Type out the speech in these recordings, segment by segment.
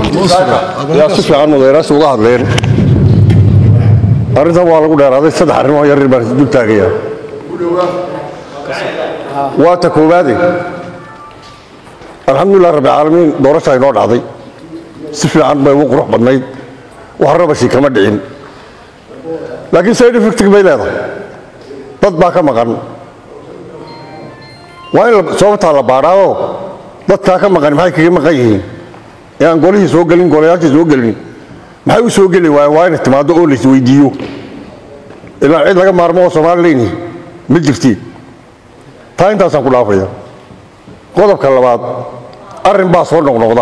yaa si fiican mudayraasi uga hadleen arrintan waa lagu dheeraaday saddex arrimoo yaryar baan dul taagayaa waa ta koowaade alxamdulilah rabbi caalamiin doorasha inoo dhacday si fiican bay ugu qurux badnayd wax rabashi kama dhicin laakiin side effectig bay leedahay dad baa ka maqan waa in sababtaa la baadhaao dadkaa ka maqan maxay kaga maqan yihiin ee aan golihii soo gelin golayaashii soo gelin maxay u soo geli waayeen waa inay timaaddo oo lais weydiiyo ilaa cid laga maarmo oo soomaalileyni ma jirtiin taa intaasaan ku dhaafaya qodobka labaad arrin baa soo noqnoqda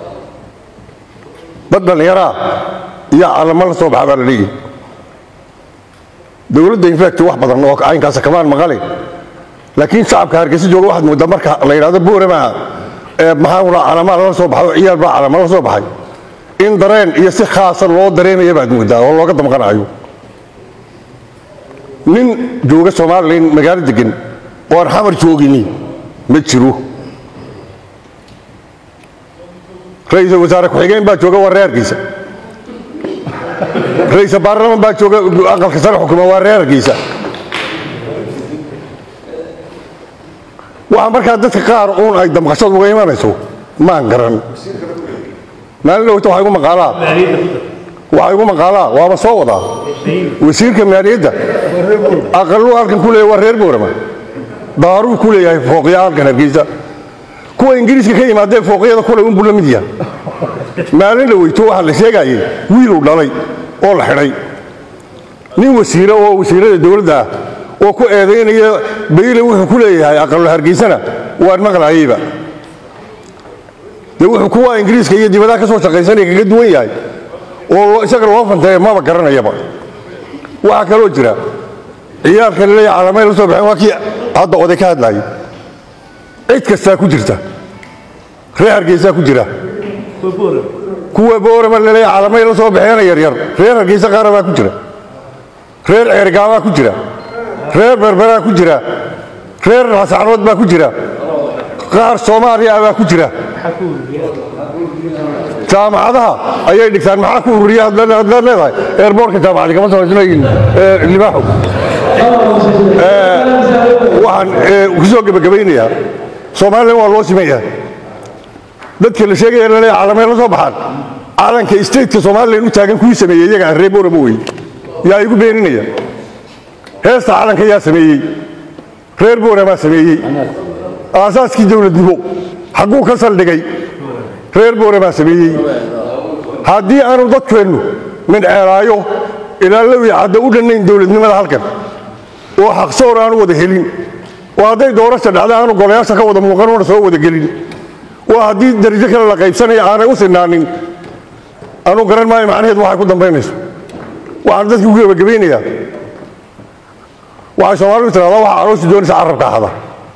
dad dhallinyaraa iyo calamo la soo baxa baa la leeyahy dowladda infact wax badan oo caynkaasa kamaan maqale laakiin shacabka hargeysa jooga waxaad moodaa marka la yidhahdo boorama ee maxaa calamaa lala soo baxay oo ciyaal baa calama la soo baxay in dareen iyo si khaasa loo dareemaya baad moodaa oo looga damqanayo nin jooga somalilan magaalo degan oo aan xamar joogini ma jiro ra-iisul wasaare ku-xigeen baa jooga waa reer hargeysa ra-iisul baarlaman baa jooga aqalka sare xukuma waa reer hargeysa waxaa markaa dadka qaar uun ay damqashadu uga imanayso maan garan maalin dhowta waxaa igu maqaalaa waxaa igu maqaalaa waaba soo wadaa wasiirka maaliyadda aqaluu halkan ku leeyahay waa reer boorama daaruu ku leeyahay fooqya halkan hargeysa kuwa ingiriiska ka yimaadee fooqyada kule unbuu la mid yahay maalin dhaweyto waxaa la sheegayay wiiluu dhalay oo la xidhay nin wasiire oo wasiirada dowladda ah oo ku eedaynaya bayle wuxuu ku leeyahay aqallo hargeysana waan maqlaayeyba dee wuxuu kuwa ingiriiska iyo dibadaha ka soo shaqaysanaya kaga duwan yahay oo isaga loo fanteeya maba garanayaba waxaa kaloo jira ciyaalka laleeyahay calamay la soo baxeen waa kii hadda oday ka hadlaayay cid kastaa ku jirta reer hargeysaa ku jira kuwa boorama laleeyahay calamay la soo baxeena yaryar reer hargeysa qaara baa ku jira reer ceergaabaa ku jira reer berberaa ku jira reer raasacnood baa ku jira qaar soomaaliya baa ku jira jaamacadaha ayay dhigtaan maxaa ku ururiya haddaad leedahay eerboorka jaamacadi kama samaysnayin libaaxo waxaan ku soo gebagabaynayaa soomaalilan waa loo siman yahay dadka la sheegaya laleeya calamay la soo baxaan calanka stateka somalilan u taagan kuwii sameeyey iyaga aan reer boorama wey yaa igu beeninaya heesta calanka yaa sameeyey reer booramaa sameeyey aasaaskii dowladnimo xagguu ka saldhigay reer booramaa sameeyey haddii aanu dadkeennu mindceelaayo ilaa lowi cadda u dhannayn dowladnimada halkan oo xaqsoor aanu wada helin oo hadday doorasha dhacda aanu golayaasha ka wada muuqan una soo wada gelin oo haddii darajo kale la qaybsanaya aanay u sinaanin anu garan maayo macnaheed waxay ku dambaynayso waxaan dadki ku gebagabaynayaa waxay soomaalidu tirahdaa waxa aroosi doonaysa carabka ahada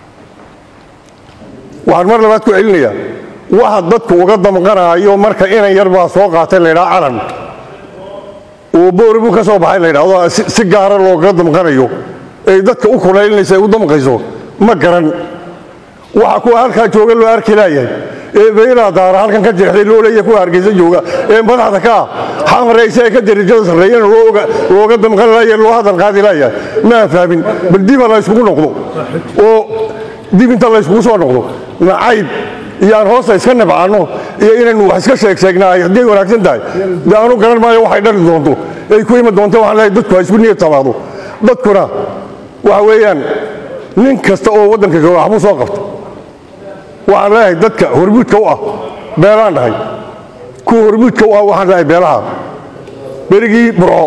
waxaan mar labaad ku celinayaa waxa dadku uga damqanaayo marka inan yar baa soo qaatay laydhaa calan oo booribuu ka soo baxay laydhahdo si gaara looga damqanayo ay dadka u kulaylinaysa ay u damqayso ma garan waxa kuwa halkaa jooga loo arki laayahay ee baylaa daara halkan ka jeexday loo leeyahay kuwa hargeysa jooga ee madaxda ka ah xamaraysa ee ka darajada sarreeyana looga damqan laaya loo hadal qaadi laayahay maan fahmin bal diba la yskugu noqdo oo dib inta la yskugu soo noqdo nacayb iyo aan hoosta iska nabcaanno iyo inaynu wax iska sheeg sheegnaay hadday wanaagsan tahay dee aanu garan maayo waxay dhali doonto ay ku imi doonto waxaan leeyahay dadku ha isku niyad tabaado dadkuna waxa weeyaan nin kasta oo waddanka jooga waxbuu soo qabta waxaan leeyahay dadka hormuudka u ah beelaan dhahay kuwa hormuudka u ah waxaan leeyahay beelaha berigii burco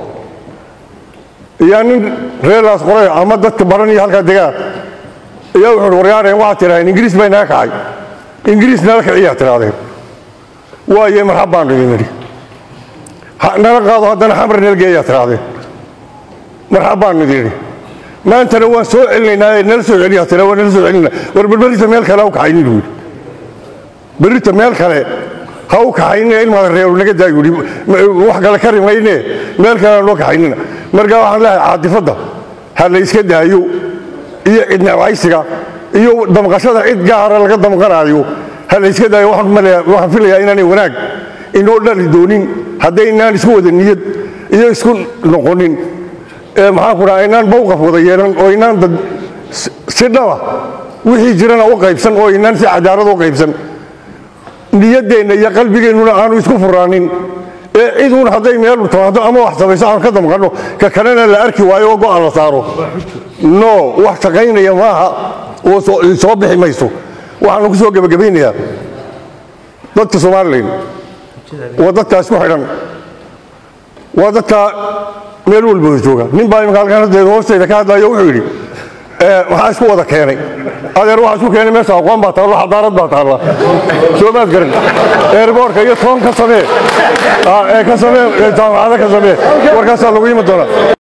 iyaa nin reerlaas qoray ama dadka baran iyo halkaa degaa ayaa wuxuu waryaareen waxaad tidhahdeen ingiriis bay naga kacay ingiriis nala kiciyaa tidhahdeen waaye marxab baan idin nidhi nala qaado haddana xamar nala geeyaa tidhahdeen marxab baan idin nidhi maantana waan soo celinaynaa ee nala soo celiyaa tira waan nala soo celinaa war bal berrita meel kale ha u kaxaynin buu yidhi berrita meel kale ha u kaxaynina ilmaada reeru naga daa yidhi wax kale kari mayne meel kale aan loo kaxaynina marka waxaan leeyahay caadifadda ha la iska daayo iyo cidnacaysiga iyo damqashada cid gaara laga damqanaayo ha la iska daayo waxaan filayaa inaanay wanaag inoo dhali doonin haddaynaan isku wada niyad iyo isku noqonin maxaan ku dhaha inaan bawqaf wada yeelan oo inaan dad si dhaba wixii jirana u qaybsan oo inaan si cadaalad u qaybsan niyaddeenna iyo qalbigeennuna aanu isku furaanin ee ciduun hadday meel timaado ama wax samayso aan ka damqanno ka kalena la arki waayo oo go'aan la saaro no wax shaqaynaya maaha oo soo bixi mayso waxaanu ku soo gebagabaynayaa dadka somalilan waa dadkaa isku xidhan waa dadkaa meel walba jooga nin baa imika halkan haddeed hoostayda ka hadlayo wuxuu yidhi maxaa isku wada keenay adeer waxaa isku keenay meesha aqoon baa taalla xadaarad baa taalla soo maad garan eerboorka iyo toon ka samee ee ka samee jaamacada ka samee warkaasaa lagu yimi doonaa